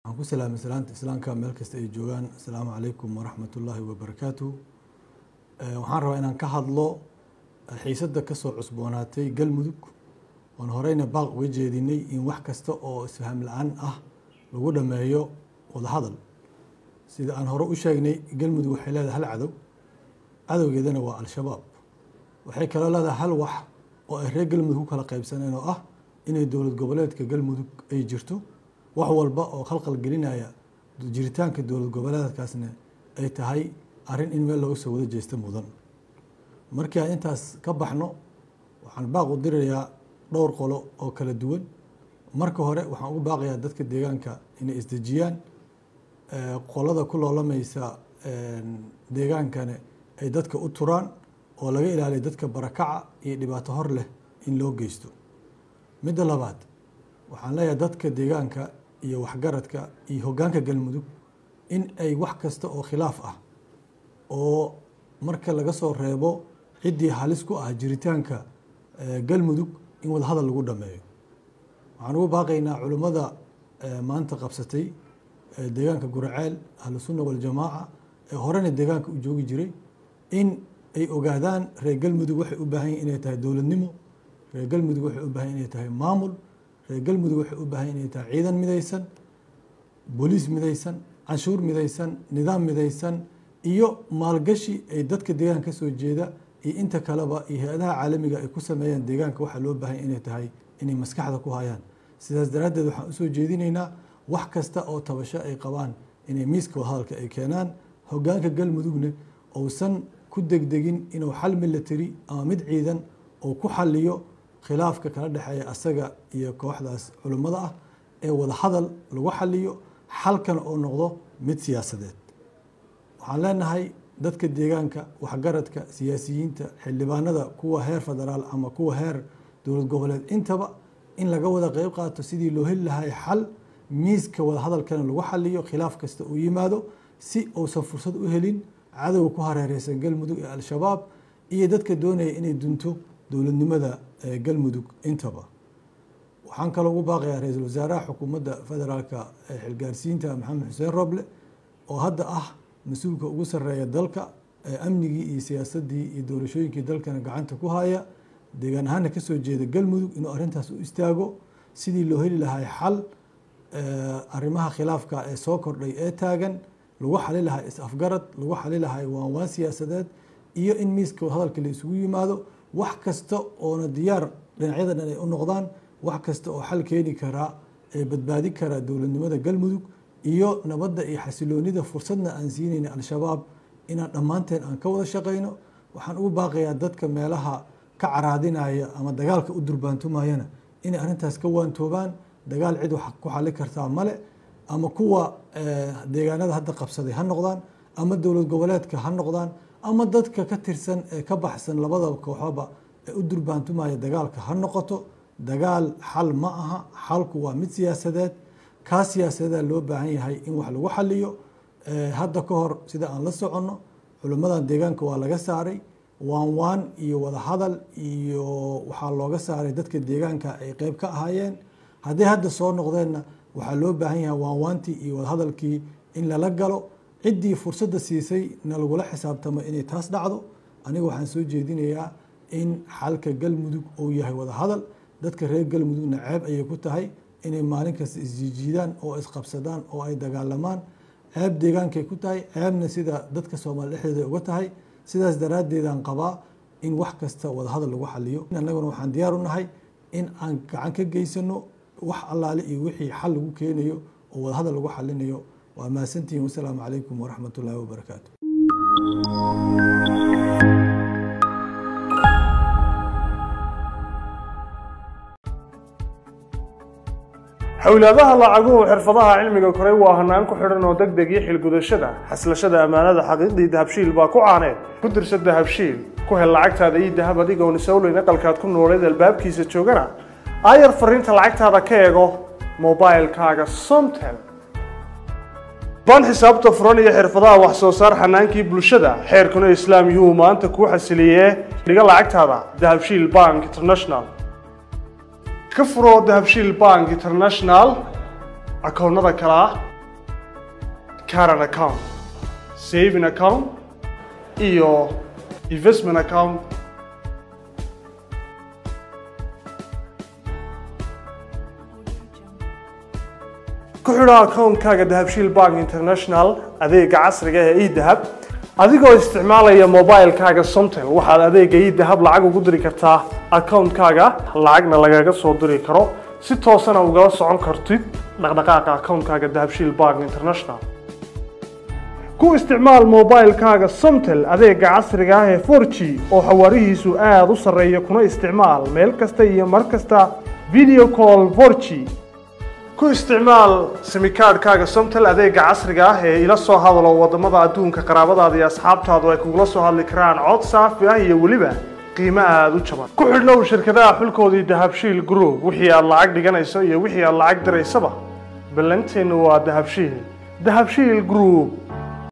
waxaan ku salaamay salaanta islaamka meel kasta ay joogaan asalaamu calaykum waraxmat ullaahi wabarakaatu waxaan rabaa inaan ka hadlo xiisadda kasoo cusboonaatay galmudug oon horeyna baaq uga jeedinay in wax kasta oo isfaham la-aan ah lagu dhameeyo wadahadal sida aan hore u sheegnay galmudug waxay leedahay hal cadow cadowgeedana waa al-shabaab waxay kaloo leedahay hal wax oo ay reer galmudug ku kala qaybsaneen oo ah inay dowlad goboleedka galmudug ay jirto wax walba oo khalqal gelinaya jiritaanka dowlad goboleedkaasna ay tahay arrin in meel looga soo wada jeesta mudan markii aan intaas ka baxno waxaan baaq u dirayaa dhowr qolo oo kala duwan marka hore waxaan ugu baaqayaa dadka deegaanka inay isdejiyaan qolada ku loolamaysa deegaankane ay dadka u turaan oo laga ilaaliyo dadka barakaca iyo dhibaato hor leh in loo geysto midda labaad waxaan leeyahay dadka deegaanka iyo waxgaradka iyo hoggaanka galmudug in ay wax kasta oo khilaaf ah oo marka laga soo reebo ciddii halis ku ah jiritaanka galmudug in wadahadal lagu dhameeyo waxaan ugu baaqaynaa culimmada maanta qabsatay deegaanka guraceel ahlusunna waljamaaca ee horena deegaanka u joogi jiray in ay ogaadaan reer galmudug waxay u baahan yihin inay tahay dowladnimo reer galmudug waxay u baahan inay tahay maamul reer galmudug waxay u baahan inay tahay ciidan midaysan booliis midaysan canshuur midaysan nidaam midaysan iyo maalgashi ay dadka deegaanka ka soo jeeda iyo inta kaleba iyo hay-adaha caalamiga ay ku sameeyaan deegaanka waxaa loo baahanya inay tahay inay maskaxda ku hayaan sidaas daraaddeed waxaan usoo jeedinaynaa wax kasta oo tabasho ay qabaan inay miiska wadahadalka ay keenaan hoggaanka galmudugna uusan ku degdegin inuu xal milatari ama mid ciidan oo ku xaliyo khilaafka kala dhexeeya asaga iyo kooxdaas culimmada ah ee wadahadal lagu xaliyo xalkana oo noqdo mid siyaasadeed waxaan leenahay dadka deegaanka waxgaradka siyaasiyiinta xildhibaanada kuwa heer federaal ama kuwa heer dowlad goboleed intaba in laga wada qeyb qaato sidii loo heli lahay xal miiska wadahadalkana lagu xaliyo khilaaf kasta uu yimaado si uusan fursad u helin cadowga ku hareereysan galmudug ee al-shabaab iyo dadka doonaya inay dunto dowladnimada galmudug intaba waxaan kaloo ugu baaqayaa ra-iisul wasaaraha xukuumadda federaalka ee xilgaarsiinta maxamed xuseen roble oo hadda ah mas-uulka ugu sarreeya dalka amnigii iyo siyaasaddii iyo doorashooyinkii dalkana gacanta ku haya deegaan ahaana kasoo jeeda galmudug inuu arrintaas u istaago sidii loo heli lahay xal arrimaha khilaafka ee soo kordhay ee taagan lagu xali lahay is-afgarad lagu xali lahay waanwaan siyaasadeed iyo in miiska hadalka la isugu yimaado wax kasta oona diyaar dhinacyada dhan ay u noqdaan wax kasta oo xal keeni karaa ee badbaadi karaa dowladnimada galmudug iyo nabadda iyo xasiloonida fursadna aan siinayna al-shabaab inaan dhammaanteen aan ka wada shaqayno waxaan ugu baaqayaa dadka meelaha ka caraadinaya ama dagaalka u durbaantumayana inay arrintaas ka waantoobaan dagaal cid wax ku xali kartaa male ama kuwa deegaanada hadda qabsaday ha noqdaan ama dowlad goboleedka ha noqdaan ama dadka ka tirsan ee ka baxsan labada kooxoba ee u durbaantumaya dagaalka ha noqoto dagaal xal ma aha xalku waa mid siyaasadeed kaa siyaasadeeda loo baahan yahay in wax lagu xaliyo hadda ka hor sida aan la soconno culimmadan deegaanka waa laga saaray waan waan iyo wadahadal iyo waxaa looga saaray dadka deegaanka ay qeyb ka ahaayeen hadday hadda soo noqdeenna waxaa loo baahan yahay waan waantii iyo wadahadalkii in lala galo ciddii fursadda siisay na lagula xisaabtamo inay taas dhacdo aniga waxaan soo jeedinayaa in xalka galmudug uu yahay wadahadal dadka reer galmudugna ceeb ayay ku tahay inay maalin kasta isjiijiidaan oo isqabsadaan oo ay dagaalamaan ceeb deegaankay ku tahay ceebna sida dadka soomaali dhexdeeda uga tahay sidaas daraaddeedaan qabaa in wax kasta wadahadal lagu xaliyo annaguna waxaan diyaar u nahay in aan gacan ka geysano wax allaale iyo wixii xal lagu keenayo oo wadahadal lagu xalinayo waa mahadsantihiin wasalaamu calaykum waraxmat ullaahi wabarakaatu xowlaadaha lacaguhu xirfadaha cilmiga koray waa hanaan ku xidhan oo deg deg iyo xilgudashada xaslashada ammaanada xaqiiqdii dahabshiil baa ku caaneed ku dirsa dahabshiil ku hel lacagtaada iyo dahab adigoon isowleyn aqalkaad ku nooleed albaabkiisa joogana aayar fariinta lacagtaada ka eego mobilkaaga somtel baan xisaabta furan iyo xirfadaha wax soo saar xanaankii bulshada xeerkuna islaam yuhu maanta kuu xasiliyee dhiga lacagtaada dahabshiil bank international ka furo dahabshiil bank international akoonnada kale ah current account saving account iyo investment account ku xidho akoonkaaga dahabshiil bank international adeega casriga ee edahab adigoo isticmaalaya mobilekaaga somtel waxaad adeega edahab lacag ugu diri kartaa akoonkaaga lacagna lagaga soo diri karo si toosana ugala socon kartid dhaqdhaqaaqa akoonkaaga dahabshiil bank international ku isticmaal mobilekaaga somtel adeega casriga ah ee 4g oo xawaarihiisu aada u sarreeya kuna isticmaal meel kasta iyo mar kasta video call 4g ku isticmaal simikaadhkaaga somtel adeega casriga ah ee ila soo hadalo wadamada adduunka qaraabadaada iyo asxaabtaadu ay kugula soo hadli karaan cod saafi ah iyo weliba qiimo aada u jaban ku xidhnow shirkadaha xulkoodii dahabshiil group wixii aad lacag dhiganayso iyo wixii aad lacag diraysaba ballanteennu waa dahabshiil dahabshiil group